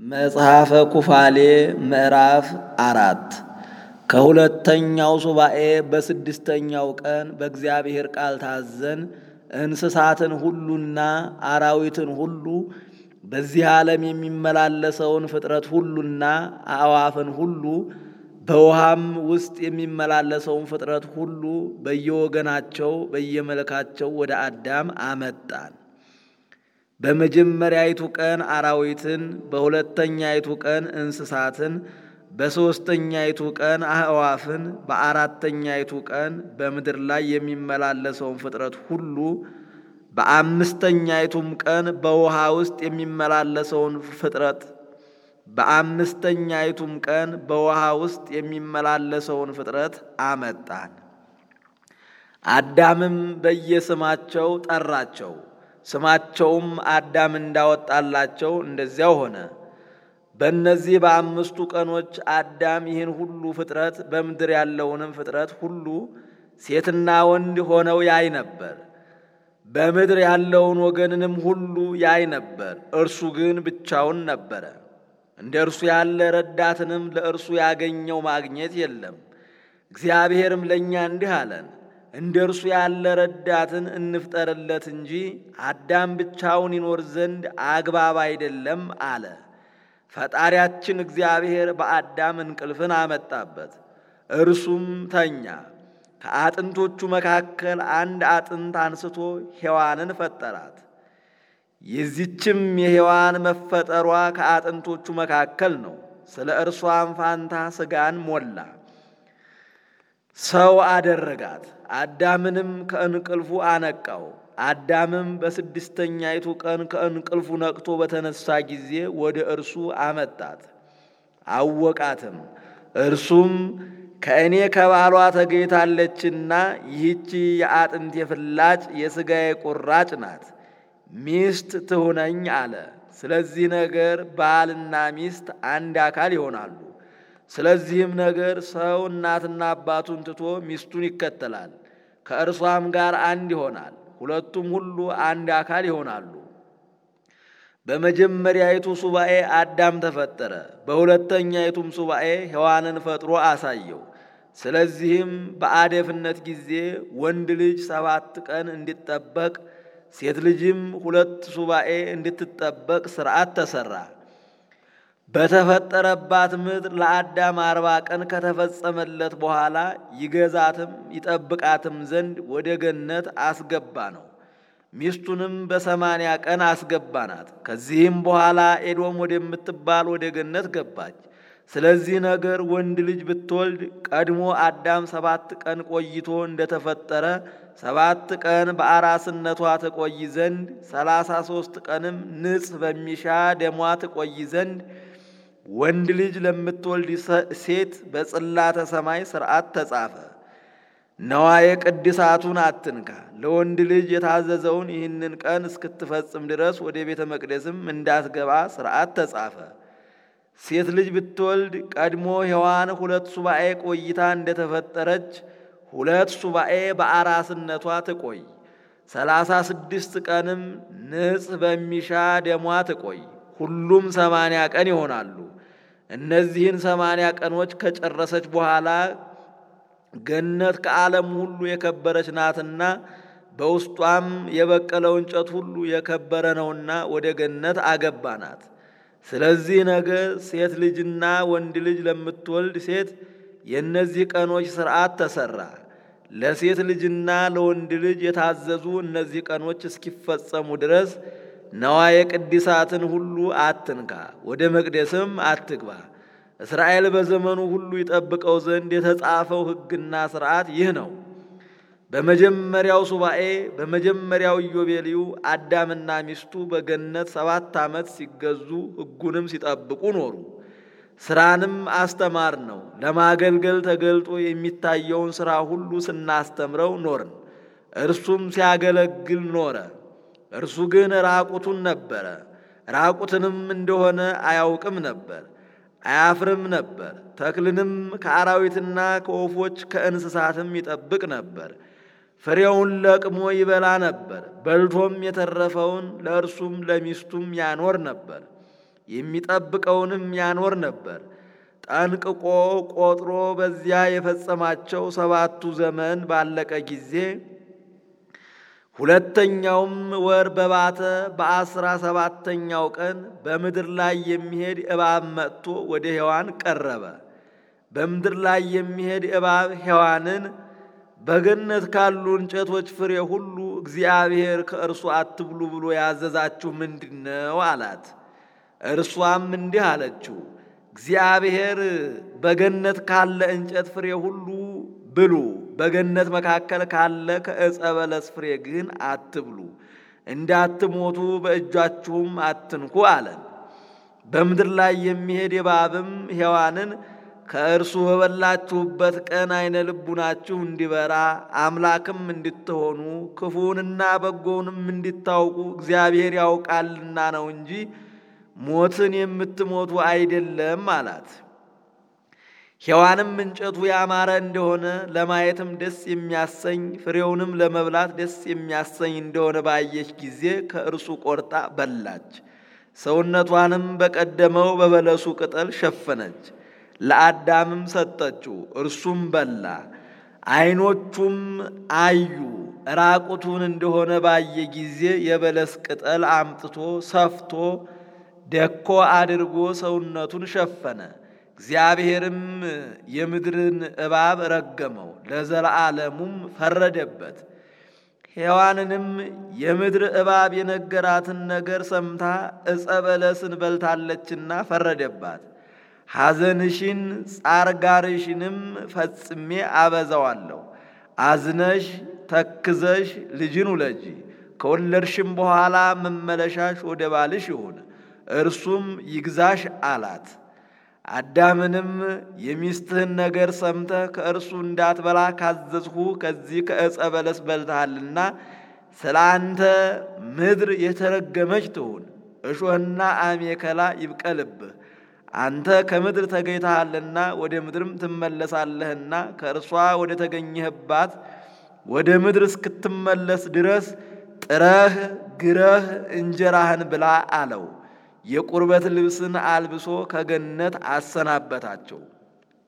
መጽሐፈ ኩፋሌ ምዕራፍ አራት ከሁለተኛው ሱባኤ በስድስተኛው ቀን በእግዚአብሔር ቃል ታዘን እንስሳትን ሁሉና አራዊትን ሁሉ በዚህ ዓለም የሚመላለሰውን ፍጥረት ሁሉና አዕዋፍን ሁሉ በውሃም ውስጥ የሚመላለሰውን ፍጥረት ሁሉ በየወገናቸው በየመልካቸው ወደ አዳም አመጣን። በመጀመሪያይቱ ቀን አራዊትን፣ በሁለተኛይቱ ቀን እንስሳትን፣ በሦስተኛይቱ ቀን አዕዋፍን፣ በአራተኛይቱ ቀን በምድር ላይ የሚመላለሰውን ፍጥረት ሁሉ፣ በአምስተኛይቱም ቀን በውሃ ውስጥ የሚመላለሰውን ፍጥረት በአምስተኛይቱም ቀን በውሃ ውስጥ የሚመላለሰውን ፍጥረት አመጣን። አዳምም በየስማቸው ጠራቸው። ስማቸውም አዳም እንዳወጣላቸው እንደዚያው ሆነ። በእነዚህ በአምስቱ ቀኖች አዳም ይህን ሁሉ ፍጥረት በምድር ያለውንም ፍጥረት ሁሉ ሴትና ወንድ ሆነው ያይ ነበር። በምድር ያለውን ወገንንም ሁሉ ያይ ነበር። እርሱ ግን ብቻውን ነበረ። እንደ እርሱ ያለ ረዳትንም ለእርሱ ያገኘው ማግኘት የለም። እግዚአብሔርም ለእኛ እንዲህ አለን፣ እንደ እርሱ ያለ ረዳትን እንፍጠርለት እንጂ አዳም ብቻውን ይኖር ዘንድ አግባብ አይደለም አለ። ፈጣሪያችን እግዚአብሔር በአዳም እንቅልፍን አመጣበት፣ እርሱም ተኛ። ከአጥንቶቹ መካከል አንድ አጥንት አንስቶ ሔዋንን ፈጠራት። የዚችም የሔዋን መፈጠሯ ከአጥንቶቹ መካከል ነው። ስለ እርሷም ፋንታ ሥጋን ሞላ፣ ሰው አደረጋት። አዳምንም ከእንቅልፉ አነቃው። አዳምም በስድስተኛይቱ ቀን ከእንቅልፉ ነቅቶ በተነሳ ጊዜ ወደ እርሱ አመጣት፣ አወቃትም። እርሱም ከእኔ ከባሏ ተገኝታለችና ይህች የአጥንቴ ፍላጭ የሥጋዬ ቁራጭ ናት ሚስት ትሁነኝ አለ። ስለዚህ ነገር ባልና ሚስት አንድ አካል ይሆናሉ። ስለዚህም ነገር ሰው እናትና አባቱን ትቶ ሚስቱን ይከተላል፣ ከእርሷም ጋር አንድ ይሆናል። ሁለቱም ሁሉ አንድ አካል ይሆናሉ። በመጀመሪያይቱ ሱባኤ አዳም ተፈጠረ። በሁለተኛይቱም ሱባኤ ሔዋንን ፈጥሮ አሳየው። ስለዚህም በአደፍነት ጊዜ ወንድ ልጅ ሰባት ቀን እንዲጠበቅ ሴት ልጅም ሁለት ሱባኤ እንድትጠበቅ ሥርዓት ተሠራ። በተፈጠረባት ምድር ለአዳም አርባ ቀን ከተፈጸመለት በኋላ ይገዛትም ይጠብቃትም ዘንድ ወደ ገነት አስገባ ነው። ሚስቱንም በሰማንያ ቀን አስገባናት። ከዚህም በኋላ ኤዶም ወደምትባል ወደ ገነት ገባች። ስለዚህ ነገር ወንድ ልጅ ብትወልድ ቀድሞ አዳም ሰባት ቀን ቆይቶ እንደተፈጠረ ሰባት ቀን በአራስነቷ ትቆይ ዘንድ ሰላሳ ሦስት ቀንም ንጽሕ በሚሻ ደሟ ትቆይ ዘንድ ወንድ ልጅ ለምትወልድ ሴት በጽላተ ሰማይ ሥርዓት ተጻፈ። ነዋየ ቅድሳቱን አትንካ። ለወንድ ልጅ የታዘዘውን ይህንን ቀን እስክትፈጽም ድረስ ወደ ቤተ መቅደስም እንዳትገባ ሥርዓት ተጻፈ። ሴት ልጅ ብትወልድ ቀድሞ ሔዋን ሁለት ሱባኤ ቆይታ እንደተፈጠረች ሁለት ሱባኤ በአራስነቷ ትቆይ። ሰላሳ ስድስት ቀንም ንጽሕ በሚሻ ደሟ ትቆይ። ሁሉም ሰማንያ ቀን ይሆናሉ። እነዚህን ሰማንያ ቀኖች ከጨረሰች በኋላ ገነት ከዓለም ሁሉ የከበረች ናትና በውስጧም የበቀለው እንጨት ሁሉ የከበረ ነውና ወደ ገነት አገባናት። ስለዚህ ነገር ሴት ልጅና ወንድ ልጅ ለምትወልድ ሴት የእነዚህ ቀኖች ሥርዓት ተሠራ። ለሴት ልጅና ለወንድ ልጅ የታዘዙ እነዚህ ቀኖች እስኪፈጸሙ ድረስ ነዋየ ቅድሳትን ሁሉ አትንካ፣ ወደ መቅደስም አትግባ። እስራኤል በዘመኑ ሁሉ ይጠብቀው ዘንድ የተጻፈው ሕግና ሥርዓት ይህ ነው። በመጀመሪያው ሱባኤ በመጀመሪያው ኢዮቤልዩ አዳምና ሚስቱ በገነት ሰባት ዓመት ሲገዙ ሕጉንም ሲጠብቁ ኖሩ። ሥራንም አስተማር ነው። ለማገልገል ተገልጦ የሚታየውን ሥራ ሁሉ ስናስተምረው ኖርን። እርሱም ሲያገለግል ኖረ። እርሱ ግን ራቁቱን ነበረ። ራቁትንም እንደሆነ አያውቅም ነበር፣ አያፍርም ነበር። ተክልንም ከአራዊትና ከወፎች ከእንስሳትም ይጠብቅ ነበር። ፍሬውን ለቅሞ ይበላ ነበር። በልቶም የተረፈውን ለእርሱም ለሚስቱም ያኖር ነበር። የሚጠብቀውንም ያኖር ነበር። ጠንቅቆ ቆጥሮ በዚያ የፈጸማቸው ሰባቱ ዘመን ባለቀ ጊዜ ሁለተኛውም ወር በባተ በአስራ ሰባተኛው ቀን በምድር ላይ የሚሄድ እባብ መጥቶ ወደ ሔዋን ቀረበ። በምድር ላይ የሚሄድ እባብ ሔዋንን በገነት ካሉ እንጨቶች ፍሬ ሁሉ እግዚአብሔር ከእርሱ አትብሉ ብሎ ያዘዛችሁ ምንድን ነው? አላት። እርሷም እንዲህ አለችው፣ እግዚአብሔር በገነት ካለ እንጨት ፍሬ ሁሉ ብሉ፣ በገነት መካከል ካለ ከዕፀ በለስ ፍሬ ግን አትብሉ፣ እንዳትሞቱ በእጃችሁም አትንኩ አለን። በምድር ላይ የሚሄድ እባብም ሔዋንን ከእርሱ በበላችሁበት ቀን አይነ ልቡናችሁ እንዲበራ አምላክም እንድትሆኑ ክፉውንና በጎውንም እንድታውቁ እግዚአብሔር ያውቃልና ነው እንጂ ሞትን የምትሞቱ አይደለም አላት። ሔዋንም እንጨቱ ያማረ እንደሆነ ለማየትም ደስ የሚያሰኝ ፍሬውንም ለመብላት ደስ የሚያሰኝ እንደሆነ ባየች ጊዜ ከእርሱ ቆርጣ በላች። ሰውነቷንም በቀደመው በበለሱ ቅጠል ሸፈነች። ለአዳምም ሰጠችው፣ እርሱም በላ። ዓይኖቹም አዩ። ራቁቱን እንደሆነ ባየ ጊዜ የበለስ ቅጠል አምጥቶ ሰፍቶ ደኮ አድርጎ ሰውነቱን ሸፈነ። እግዚአብሔርም የምድርን እባብ ረገመው፣ ለዘላለሙም ፈረደበት። ሔዋንንም የምድር እባብ የነገራትን ነገር ሰምታ ዕፀ በለስን በልታለችና ፈረደባት። ሐዘንሽን ጻርጋርሽንም ፈጽሜ አበዛዋለሁ። አዝነሽ ተክዘሽ ልጅን ውለጂ። ከወለድሽም በኋላ መመለሻሽ ወደ ባልሽ ይሁን፣ እርሱም ይግዛሽ አላት። አዳምንም የሚስትህን ነገር ሰምተህ ከእርሱ እንዳትበላ ካዘዝሁ ከዚህ ከዕፀ በለስ በልተሃልና ስለ አንተ ምድር የተረገመች ትሁን፣ እሾህና አሜከላ ይብቀልብህ። አንተ ከምድር ተገኝተሃልና ወደ ምድርም ትመለሳለህና ከእርሷ ወደ ተገኘህባት ወደ ምድር እስክትመለስ ድረስ ጥረህ ግረህ እንጀራህን ብላ አለው። የቁርበት ልብስን አልብሶ ከገነት አሰናበታቸው።